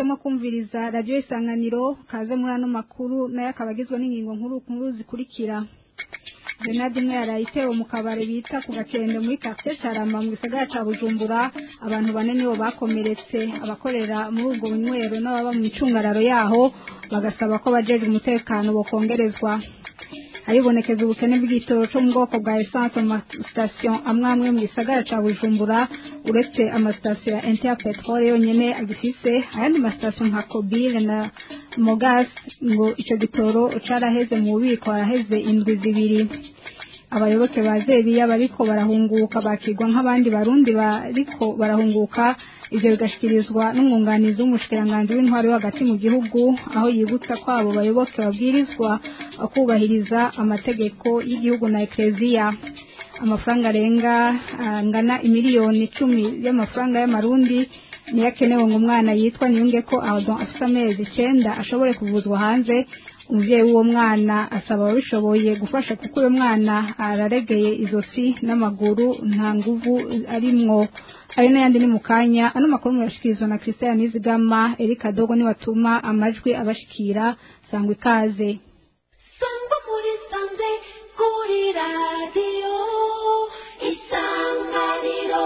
mwahisemo kumviriza radiyo isanganiro kaze muri ano makuru nayo akaba agizwe n'ingingo nkuru nkuru zikurikira Grenade imwe yaraye itewe mu kabare bita ku gakende muri quartier Carama mu gisagara ca Bujumbura abantu bane nibo bakomeretse abakorera muri ubwo bunywero n'ababa mu icungararo yaho bagasaba ko bajeje umutekano bokongerezwa haribonekeza ubukene bw'igitoro cyo mu bwoko bwa essence mu masitasiyo amwe amwe mu gisagara ca Bujumbura uretse amasitasiyo ya Interpetrol yonyene agifise ayandi masitasiyo nka Kobile na Mogas ngo ico gitoro caraheze mu bubiko haraheze indwi zibiri abayoboke ba Zebiya bariko barahunguka bakigwa nk'abandi barundi bariko barahunguka ivyo bigashikirizwa n'umwunganizi w'umushikiranganji w'intwaro yo hagati mu gihugu aho yibutsa ko abo bayoboke babwirizwa kubahiriza amategeko y'igihugu na ekleziya amafaranga arenga angana imiliyoni icumi y'amafaranga y'amarundi niyo akenewe ngo umwana yitwa niyunge ko adon afite amezi icenda ashobore kuvuzwa hanze umubyeyi w'uwo mwana asaba ababishoboye gufasha kuko uyu mwana araregeye izosi n'amaguru nta nguvu arimwo ayo n'ayandi ni mu kanya ano makuru murashikirizwa na christian nizigama erika dogo niwatuma amajwi abashikira sangwa ikaze sangwa muri sanze kuri radiyo isanganiro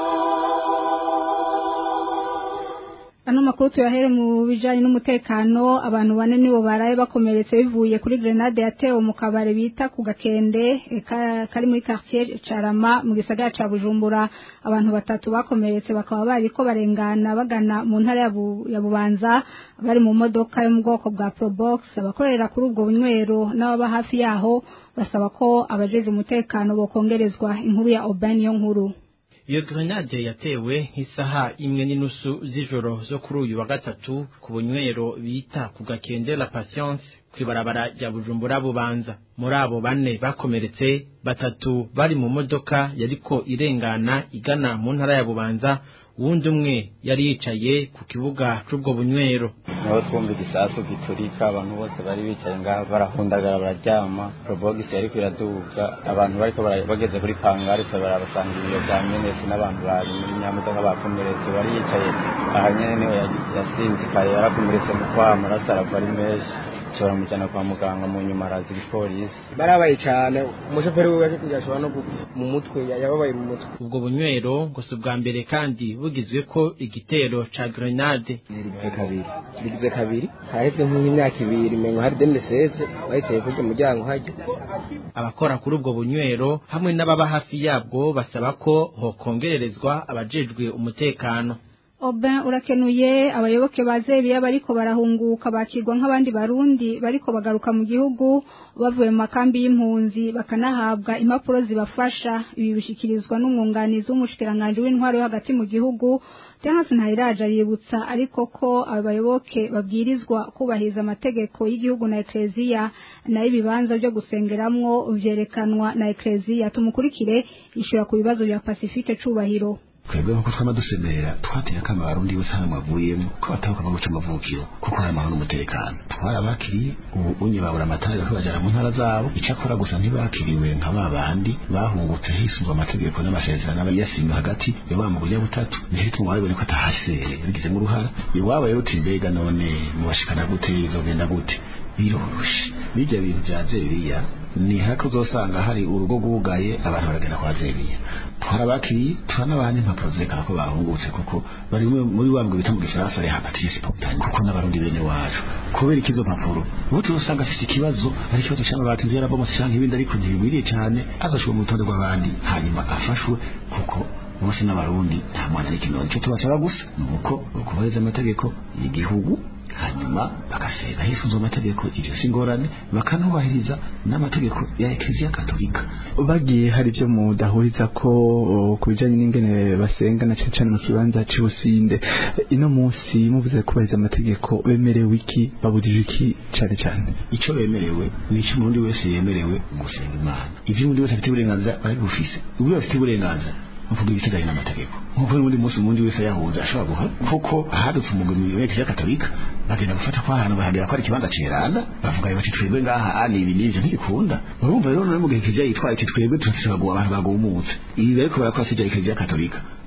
ano makuru tuyahere mu bijanye n'umutekano abantu bane nibo baraye bakomeretse bivuye kuri grenade yatewe mu kabare bita ku gakende eh, ka- kari muri quartier Carama mu gisagara ca Bujumbura abantu batatu bakomeretse bakaba bariko barengana bagana mu ntara ya Bu- ya Bubanza bari mu modoka yo mu bwoko bwa Probox abakorera kuri ubwo bunywero n'ababa hafi yaho basaba ko abajeje umutekano bokongerezwa inkuru ya Oban yo nkuru iyo grenade yatewe nk'isaha imwe n'inusu z'ijoro zo kuri uyu wa gatatu ku bunywero bita ku gakende la patience kw'ibarabara rya bujumbura bubanza muri abo bane bakomeretse batatu bari mu modoka yariko irengana igana mu ntara ya bubanza uwundi umwe yari yicaye ku kibuga c'ubwo bunywero niho twumva igisasu giturika abantu bose bari bicaye ngaho barahundagara bararyama probogisi yariko iraduga abantu bariko bara- bageze kuri pangari twe barabasanga ibiyo vya menetse n'abantu bari muri nyamodoka bakomeretse wari yicaye aha nyene niho ya- yasinzikaye yarakomeretse mu kwaha amaraso arava ari menshi nshobora mujana kwa muganga mu nyuma araza igipolisi barabaye cyane umushoferi we yaje kugira ashobora no gupfa mu mutwe ya- yababaye mu mutwe ubwo bunywero ngo si ubwa mbere kandi bugizwe ko igitero ca grenade rigize kabiri rigize kabiri haraheze nk'imyaka ibiri mengo hari demiseze bahiteye kurya umuryango hajya abakora kuri ubwo bunywero hamwe n'ababa hafi yabwo basaba ko hokongererezwa abajejwe umutekano Oben urakenuye abayoboke ba Zebiya bariko barahunguka bakirwa nk'abandi barundi bariko bagaruka mu gihugu bavuye mu makambi y'impunzi bakanahabwa impapuro zibafasha ibi bishikirizwa n'umwunganizi w'umushikiranganje w'intwaro yo hagati mu gihugu Terence Ntayiraja yibutsa ariko ko abayoboke babwirizwa kubahiriza amategeko y'igihugu na ekleziya nayo ibibanza byo gusengeramwo vyerekanwa na ekleziya tumukurikire yishura ku bibazo bya Pacifique Cubahiro twebwe nkuko twama dusemera twateye akama abarundi bose hano mwavuyemo ko bataruka mu guca amavukiro kuko hari amahoro n'umutekano twarabakiriye ubu unye babura amatara bariko bajana mu ntara zabo icakora gusa ntibakiriwe nka ba bandi bahungutse hisunzwe amategeko n'amasezerano aba yasimwe hagati ya wa mugore butatu nico gituma wabibone ko atahasere yabigizemo uruhara iwabo rero uti mbega none mubashikana gute bizogenda gute biroroshe bijya bintu bya zebiya ni hako uzosanga hari urugo rwugaye abantu baragenda kwa zebiya twarabakiriye turanabaha n'impapuro zerekana ko bahungutse kuko bari muri muri wa mugwi bita mu gifaransa ari hapatisi spontané kuko n'abarundi bene wacu kubera ikizo mpapuro ubu tuzosanga afite ikibazo ari ikibazo cy'amabati inzu yarabomotse cyangwa ibindi ariko ntibigwiriye cyane azashobora mu rutonde rw'abandi hanyuma afashwe kuko bose n'abarundi nta mwana n'ikinono icyo tubasaba gusa ni uko kubahiriza amategeko y'igihugu hanyuma bagasenga hisunzwe amategeko iryo si ingorane bakanubahiriza n'amategeko ya ekleziya katolika bagiye hari ibyo mudahuriza ko o, ku bijyanye n'ingene basenga na cyane cyane mu kibanza cy'ubusinde ino munsi muvuze kubahiriza amategeko bemerewe iki babujije iki cyane cyane icyo bemerewe ni icyo umuntu wese yemerewe gusenga imana ibyo umuntu wese afite uburenganzira arabifise ubwo afite uburenganzira uvuga ibiteganye n'amategeko nk'uko n'undi munsi umundi wese yahunze ashobora guha kuko ahadutse umugwi mu ya katolika bagenda gufata kwa hantu bahagera ko ari ikibanza ceranda bavuga bati twebwe ngaha ani ibi n'ivyo ntibikunda urumva rero none mu gihe kiliziya yitwaye iti twebwe turashobora guha abantu bagumutse ibi bariko barakora sija kiliziya katolika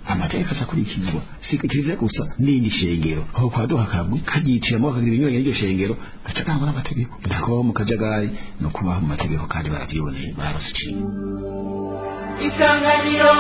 amategeko azakurikizwa si kiliziya gusa n'indi shengero aho kwaduha akagwi kagitiramo bakagira ibinyuranye n'iryo shengero gaca kangwa n'amategeko ndakubaho mu kajagari no kubaho mu mategeko kandi barabyiboneye barose ikintu isanganiro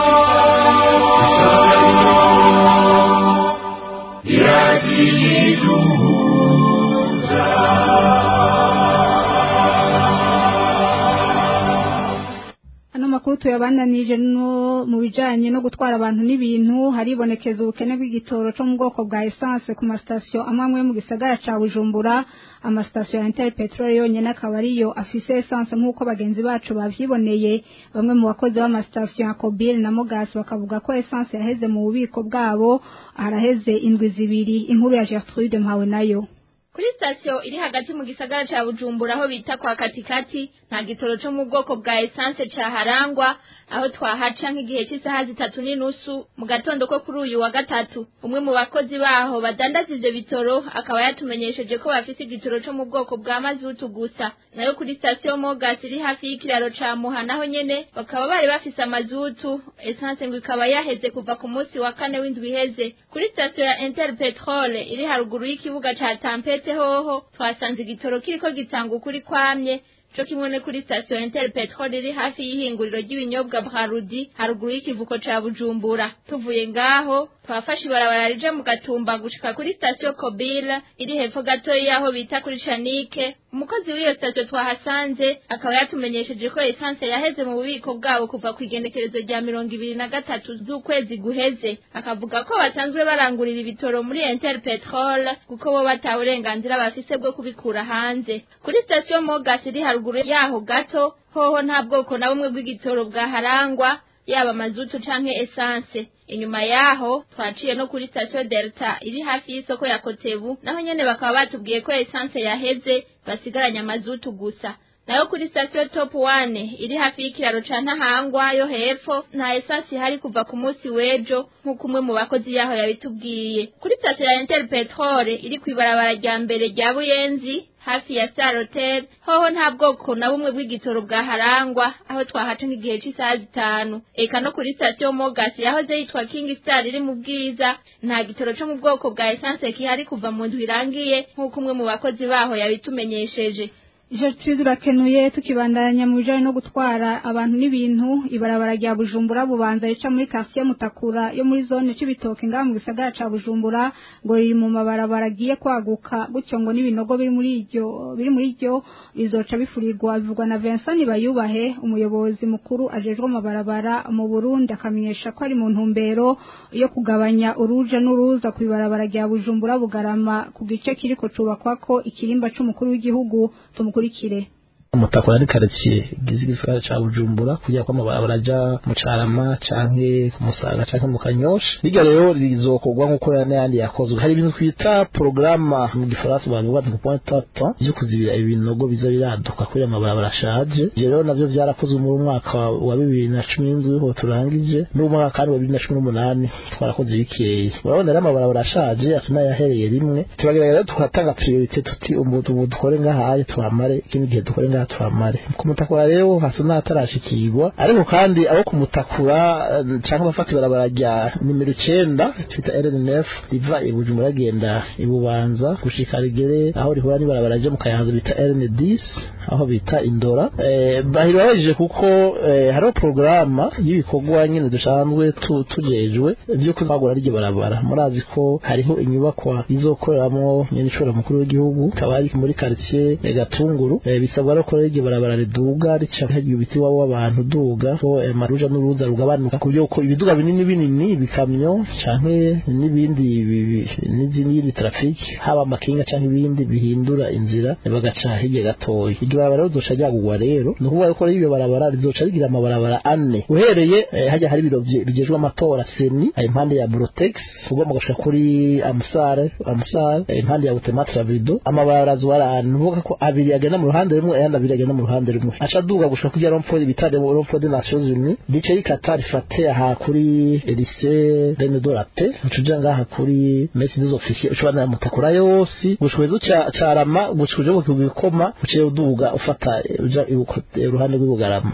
ano makuru tuyabandanije no mu bijanye no gutwara abantu n'ibintu haribonekeza ubukene bw'igitoro cyo mu bwoko bwa essence ku masitasiyo amwe amwe mu gisagara ca bujumbura amasitasiyo ya inter petrol yonyene akaba ariyo afise essence nk'uko bagenzi bacu bavyiboneye bamwe mu bakozi b'amasitasiyo ya kobil na mogas bakavuga ko essence yaheze mu bubiko bwabo haraheze indwi zibiri inkuru ya gertrude mpawe nayo kuri sitasiyo iri hagati mu gisagara ca bujumbura aho bita kwa katikati nta gitoro co mu bwoko bwa esanse caharangwa aho twahaca nk'igihe cy'isaha zitatu n'inusu mu gatondo ko kuri uyu wa gatatu umwe mu bakozi baho badandaza ivyo bitoro akaba yatumenyesheje ko bafise igitoro co mu bwoko bwa mazutu gusa nayo kuri sitasiyo mogas iri hafi y'ikiraro ca muha naho nyene bakaba bari bafise amazutu esanse ngo ikaba yaheze kuva ku munsi wa kane w'indwi iheze kuri sitasiyo ya inter petrol iri haruguru y'ikibuga ca tampete hoho twasanze igitoro kiriko gitanga ukuri kwamye co kimwe ne kuri sitasiyo inter petrol iri hafi y'ihinguriro ry'ibinyobwa brarudi haruguru y'ikivuko ca bujumbura tuvuye ngaho twafashe ibarabara rija mu gatumba gushika kuri sitasiyo kobila iri hepfo gatoyi y'aho bita kuri shanike umukozi w'iyo sitasiyo twahasanze akaba yatumenyesheje ko esanse yaheze mu bubiko bwabo kuva ku igenekerezo rya mirongo ibiri na gatatu z'ukwezi guheze akavuga ko basanzwe barangurira ibitoro muri inter petrol kuko bo batawe uburenganzira bafise bwo kubikura hanze kuri sitasiyo mogas iri haruguru yaho gato hoho nta bwoko na bumwe bw'igitoro bwaharangwa yaba mazutu canke esanse inyuma yaho twaciye no kuri sitasiyo delta iri hafi y'isoko ya kotebu naho nyene bakaba batubwiye ko esanse yaheze basigaranye amazutu gusa nayo kuri sitasiyo top one iri hafi y'ikiraro ca ntahangwa yo hepfo nta esansi ihari kuva ku munsi w'ejo nk'uko umwe mu bakozi yaho yabitubwiye kuri sitasiyo ya inter petrol iri kw'ibarabara rya mbere rya buyenzi hafi ya star hotel hoho nta bwoko na bumwe bw'igitoro bwaharangwa aho twahaca nk'igihe cy'isaha zitanu eka no kuri sitasiyo mogas yahoze yitwa king star iri mu bwiza nta gitoro co mu bwoko bwa esanse kihari kuva mu ndwi irangiye nk'uko umwe mu bakozi baho yabitumenyesheje Gertrude urakenuye tukibandanya mu bijanye no gutwara abantu n'ibintu ibarabara rya Bujumbura bubanza rica muri quartier Mutakura yo muri zone c'ibitoke ngaha mu gisagara ca Bujumbura ngo riri mu mabarabara agiye kwaguka gutyo ngo n'ibinogo biri muri iryo biri muri iryo bizoca bifurirwa bivugwa na Vincent Bayubahe umuyobozi mukuru ajejwe amabarabara mu Burundi akamenyesha ko ari mu ntumbero yo kugabanya uruja n'uruza ku ibarabara rya Bujumbura bugarama ku gice kiriko cubakwako ikirimba c'umukuru w'igihugu tumukurikire umutakura ari karitsiye igize igisagara ca bujumbura kugira ko amabarabara aja mu carama canke ku musaga canke mu kanyosha rirya rero rizokorwa nk'uko n'ayandi yakozwe hari ibintu twita porogaramu mu gifaransa bavuga ngo point tapa vyo kuzibira ibinogo biza biraduka kubera amabarabara ashaje ivyo rero navyo vyarakozwe muri umwaka wa bibiri na cumi n'indwi ho turangije n'umwaka kandi wa bibiri na cumi n'umunani twarakoze bikeyi urabona rero amabarabara ashaje atuma yahereye rimwe turagerageza rero tukatanga priorite tuti ubu dukore ngahaye tuhamare ikindi gihe dukore ngaha tuhamare ku mutakura rero hasa n'ahatarashikirwa ariko kandi abo ku mutakura canke abafata ibarabara rya nimero icenda twita RNF riva i Bujumbura agenda i Bubanza gushika rigere aho rihura n'ibarabara ryo mu Kayanza bita RN10 aho bita Indora eh, bahira babajije kuko eh, hariho porogaramu y'ibikorwa nyine dusanzwe tu, tujejwe vyo kuzagura ryo barabara murazi ko hariho inyubakwa izokoreramo nyene ishobora mukuru w'igihugu ikaba ari muri quartier eh, Gatunguru eh, bisabwa no ko iryo barabara riduga rica hagiye ibiti wabo w'abantu duga ko eh, maruja n'uruza rugabanuka ku buryo ko ibiduga binini binini bikamyo canke n'ibindi bi- bi- n'izindi trafiki haba amakinga canke ibindi bihindura inzira eh, bagaca hirya gatoya iryo barabara rizoca ryagurwa rero ni ukuvuga ko iryo barabara rizoca rigira amabarabara ane uhereye eh, hajya hari ibiro bye- bijejwe amatora seni ari impande ya Brotex ugomba gushika kuri Amusare Amusare eh, impande ya Utematra Vido amabarabara azwara ni ukuvuga ko abiri agenda mu ruhande rumwe ayandi abiri agenda mu ruhande rumwe aca aduga gushika kuri Romford bitade mu Romford des Nations Unies rice rikata rifate aha kuri lycée Reine Dorate ucuja ngaha kuri Messe des Officiers ucubana mutakura yose gushika ezo ca carama gushika uje ku gikoma uciye uduga ufata eh, uja ibuko- eh, uruhande rw'Ibugarama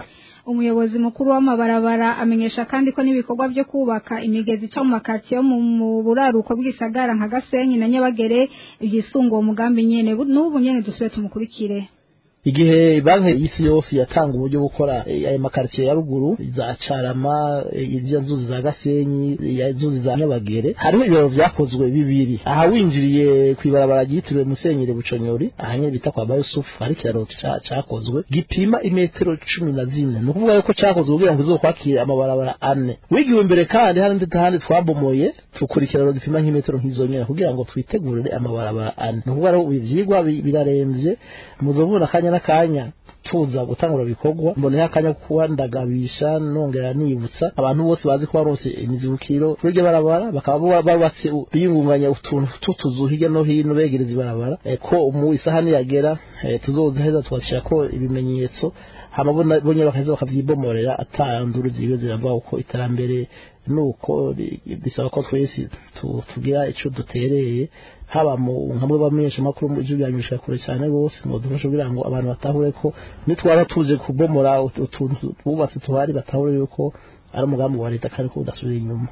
umuyobozi mukuru w'amabarabara amenyesha kandi ko n'ibikorwa byo kubaka imigezi ica mu makaritsiye yo mu mu buraruko bw'isagara nka gasenyi na nyabagere ibyisunga uwo mugambi nyene Bu- n'ubu nyene dusubire tumukurikire igihe banki y'isi yose yatanga uburyo bwo gukora eh, ayo makaritsiye ya ruguru za carama eh, izo nzuzi za gasenyi ya nzuzi za nyabagere hariho ibiraro vyakozwe bibiri aha winjiriye kw'ibarabara ryitiriwe musenyeri buconyori aha nyene bita kwa bayusufu hari ikiraro ca- cakozwe gipima imetero cumi na zine ni ukuvuga yuko cakozwe kugira ngo izokwakire amabarabara ane wigiwe imbere kandi hari n'undi handi twabomoye tukura ikiraro gipima nk'imetero nk'izo nyene kugira ngo twitegurire amabarabara ane ni ukuvuga rero ivyigwa bi- biraremvye muzobona akanya n'akanya tuza gutangura ibikorwa mboneho akanya ko kuba ndagabisha nongera nibutsa abantu bose bazi ko barose imizibukiro kuri iryo barabara bakaba baba babatse u- biyungunganya utuntu tw'utuzu hirya no hino begereza ibarabara eh, ko mu isaha niyagera eh, tuzoza heza tugashyirako ibimenyetso hama bona- bonyine bakaheza bakavyibomorera atanduru ziriwe ziravuga ko iterambere nuko ri- bisaba ko twese tu- tugira ico dutereye haba mu nkamwe bamenyesha makuru mu ijwi byanyushika kure cyane rwose mu dufasha kugira ngo abantu batahure ko nitwaba tuje kubomora ut- utuntu bubatse tuhari batahure yuko ari umugambi wa leta kandi ko udasubira inyuma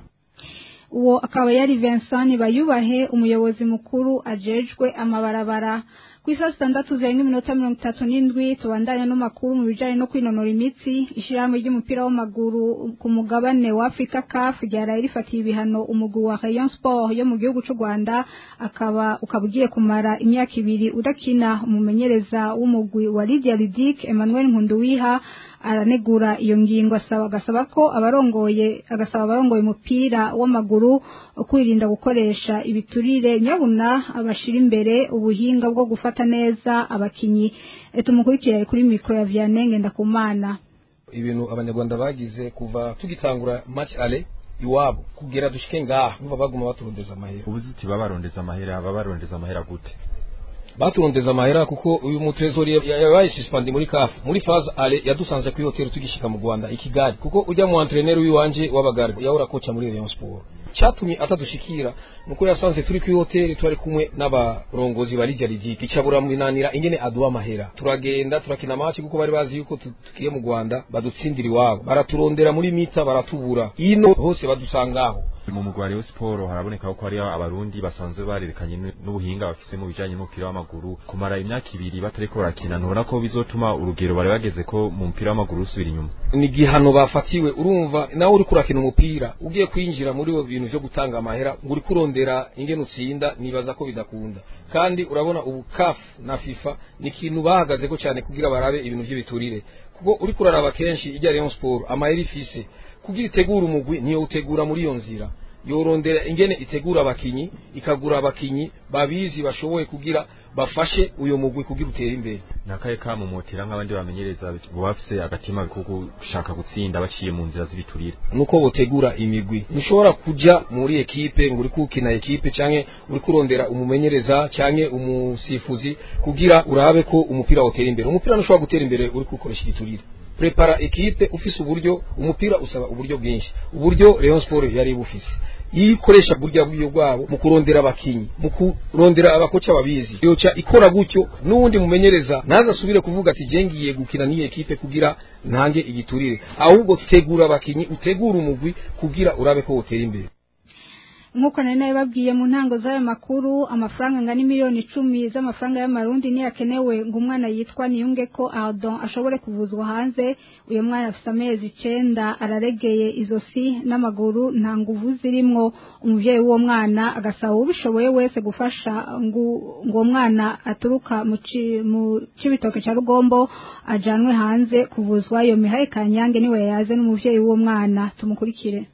uwo akaba yari Vincent Bayubahe umuyobozi mukuru ajejwe amabarabara ku isaha zitandatu zirenga iminota mirongo itatu n'indwi tubandanya n'amakuru mu bijanye no kwinonora imitsi ishirahamwe ry'umupira w'amaguru ku mugabane wa Afrika CAF ryaraye rifatiye ibihano umugwi wa Rayon Sport yo mu gihugu c'u Rwanda akaba ukaba ugiye kumara imyaka ibiri udakina umumenyereza w'umugwi wa Lydia Ludic Emmanuel Nkunduwiha aranegura iyo ngingo asaba agasaba ko abarongoye agasaba abarongoye umupira w'amaguru kwirinda gukoresha ibiturire nyabuna abashira imbere ubuhinga bwo gufata neza abakinyi Eh, tumukurikire kuri mikro ya Vianney Ngendakumana ibintu abanyarwanda bagize kuva tugitangura match ale iwabo kugera dushike ngaha numva baguma baturondeza amahera ubuziti babarondeza amahera babarondeza amahera gute baturondeza amahera kuko uyu mutrezori yabaye suspend muri CAF muri phase ale yadusanze kuri hotel tugishika mu Rwanda i Kigali kuko ujya mu entraîneur wiwanje w'abagare yahora kocha muri Rayon Sport cyatumye atadushikira nuko yasanze turi kuri hotel twari kumwe n'abarongozi ba Lidia Lidic icabura minanira ingene aduha amahera turagenda turakina match kuko bari bazi yuko tu- tugiye mu Rwanda badutsindira iwabo baraturondera muri mita baratubura ino hose badusangaho mu mugwi wa Rayon Sport haraboneka ko hari abarundi basanzwe barerekanye n- n'ubuhinga bafise mu bijanye n'umupira w'amaguru kumara imyaka ibiri batariko barakina ntubona ko bizotuma urugero bari bageze ko mu mupira w'amaguru rusubira inyuma ni igihano bafatiwe urumva nawe uri kurakina umupira ugiye kwinjira muri ibyo bintu byo gutanga amahera ngo uri kurondera ingene utsinda nibaza ko bidakunda kandi urabona ubu CAF na FIFA ni ikintu bahagaze ko cyane kugira barabe ibintu by'ibiturire kuko uri kuraraba kenshi ijya Rayon Sport amahera ifise kugira itegura umugwi niyo utegura muri iyo nzira yorondera ingene itegura abakinyi ikagura abakinyi babizi bashoboye kugira bafashe uyo mugwi kugira utere imbere nakaye kamumotera nk'abandi bamenyereza bo bafise agatima ko gushaka gutsinda baciye mu nzira z'ibiturire nuko botegura imigwi ntushobora kuja muri ekipe ngo uri kukina ekipe canke uri kurondera umumenyereza canke umusifuzi kugira urabe ko umupira wotera imbere umupira ntushobora gutera imbere uri kukoresha igiturire prepara ekipe ufise uburyo umupira usaba uburyo bwinshi uburyo Rayon Sport yari bufise iyo ikoresha burya buryo bwabo mu kurondera abakinyi mu kurondera abakoca babizi yoca ikora gutyo n'uwundi mumenyereza naza asubire kuvuga ati je ngiye gukina n'iyi ekipe kugira ntange igiturire ahubwo tegura abakinyi utegura umugwi kugira urabe ko wotera imbere nk'uko nari nabibabwiye mu ntango z'ayo makuru amafaranga angana miliyoni icumi z'amafaranga y'amarundi niyo akenewe ngo umwana yitwa niyunge ko ardon ashobore kuvuzwa hanze uyu mwana afite amezi icenda araregeye izosi n'amaguru nta nguvu zirimwo umuvyeyi w'uwo mwana agasaba ubishoboye wese gufasha ngo ngo uwo mwana aturuka mu ci- mu cibitoke ca rugombo ajanwe hanze kuvuzwa iyo mihaye kanyange niwe yaze n'umuvyeyi w'uwo mwana tumukurikire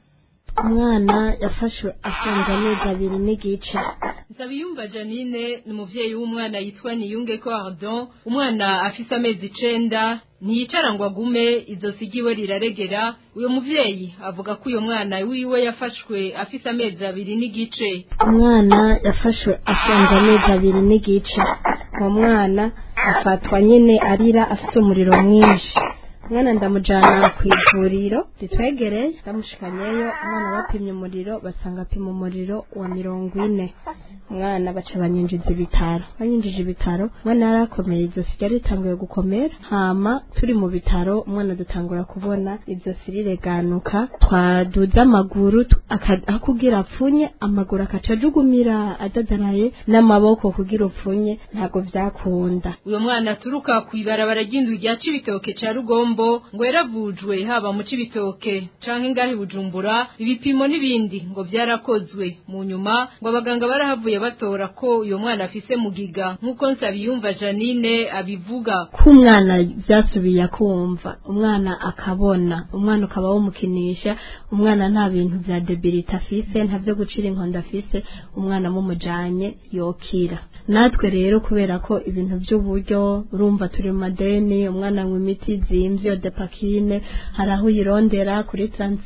umwana yafashwe afunze amezi abiri n'igice Nsabiyumva Janine ni umuvyeyi w'umwana yitwa Niyunge ko Ardon umwana afise amezi icenda ntiyicara ngo agume izo sigiwe riraregera uyo muvyeyi avuga ko uyo mwana wiwe yafashwe afise amezi abiri n'igice umwana yafashwe afunze amezi abiri n'igice uwo mwana afatwa nyine arira afite umuriro mwinshi umwana ndamujana ku ivuriro ritwegereye ndamushikanyeyo umwana bapimye umuriro basanga apima umuriro wa mirongo ine umwana baca banyinjiza ibitaro banyinjije ibitaro umwana yarakomeye izosi ryari ritanguye gukomera hama turi mu bitaro umwana dutangura kubona izosi rireganuka twaduza amaguru tu- aka- aho kugira apfunye amaguru akaca ajugumira adadaraye n'amaboko kugira upfunye ntabwo vyakunda uyo mwana aturuka ku ibarabara ry'inzu rya cibitoke ca rugombo ngo yaravujwe haba mu cibitoke canke ngahe bujumbura ibipimo n'ibindi ngo vyarakozwe mu nyuma ngo abaganga barahavuye batora ko uyo mwana afise mugiga nk'uko nsabiyumva janine abivuga ko umwana byasubiye kumva umwana akabona umwana ukaba wumukinisha umwana nta bintu vya debilite afise nta vyo gucira inkondo afise umwana mumujanye yokira natwe rero kubera ko ibintu by'uburyo urumva turi mu madeni umwana anywa imiti zimvye depakine hari aho uyirondera kuri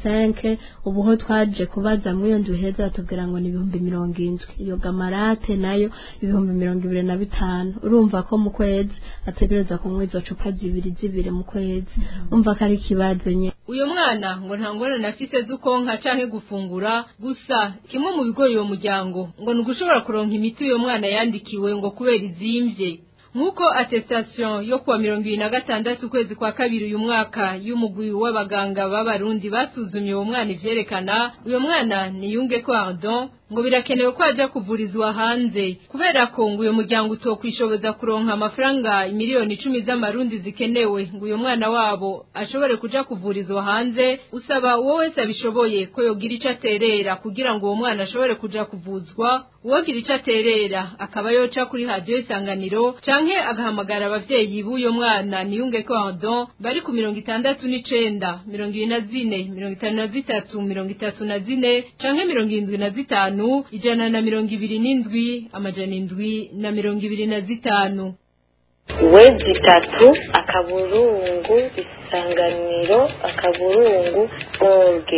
35 ubu ho twaje kubaza muri iyo nzu heza batubwira ngo ni ibihumbi mirongo indwi iyo gamarate nayo ibihumbi mirongo ibiri na bitanu urumva ko mu kwezi ategereza kunywa izo cupa zibiri zibiri mu kwezi umva ko ari ikibazo nye uyo mwana ngo nta ngorane afise z'ukonka canke gufungura gusa kimwe mu bigori uwo muryango ngo ni ugushobora kuronka imiti uyo mwana yandikiwe ngo kubera izimvye nk'uko attestation yo kuwa mirongo ibiri na gatandatu ukwezi kwa kabiri uyu mwaka y'umugwi w'abaganga b'abarundi basuzumye uwo mwana ivyerekana uyo mwana ni yunge ko ardon ngo birakenewe ko aja kuvurizwa hanze kubera ko ngo uyo muryango utokwishoboza kuronka amafaranga miliyoni icumi z'amarundi zikenewe ngo uyo mwana wabo ashobore kuja kuvurizwa hanze usaba uwo wese abishoboye ko yogira ico aterera kugira ngo uwo mwana ashobore kuja kuvuzwa uwogira ico aterera akaba yoca kuri radiyo isanganiro canke agahamagara abavyeyi b'uyo mwana niyunge ko ardon bari ku mirongo itandatu n'icenda mirongo ibiri na zine mirongo itanu na zitatu mirongo itatu na zine canke mirongo irindwi na zitanu ijana na mirongo ibiri n'indwi amajana indwi na mirongo ibiri na zitanu wezi itatu akaburungu isanganiro akaburungu orge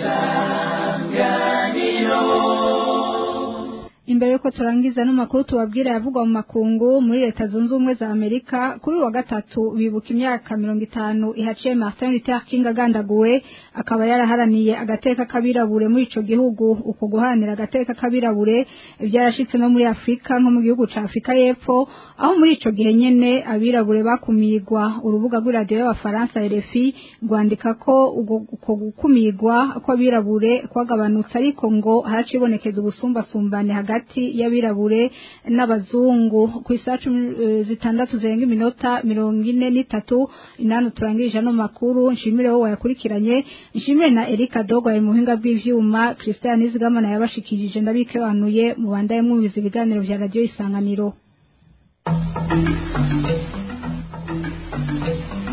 imbere yuko turangiza n'amakuru tubabwira yavugwa mu makungu muri leta zunze ubumwe za amerika kuri uyu wa gatatu bibuka imyaka mirongo itanu ihaciye martin luther king agandaguwe akaba yaraharaniye agateka k'abirabure muri ico gihugu uko guharanira agateka k'abirabure byarashitse no muri afurika nko mu gihugu ca afurika y'epfo aho muri ico gihe nyene abirabure bakumirwa urubuga rw'iradiyo y'abafaransa rfi rwandika ko ugo- uko gukumirwa kw'abirabure kwagabanutse ariko ngo haracibonekeza ubusumbasumbane hagati y'abirabure n'abazungu ku isaha cumi eh, zitandatu zirenga iminota mirongo ine n'itatu inani turangirije ano makuru nshimire wowe wayakurikiranye nshimire na erika dogo ari mu buhinga bw'ivyuma christian izigamana yabashikirije ndabikebanuye mu bandaye mwumviza ibiganiro vya radiyo isanganiro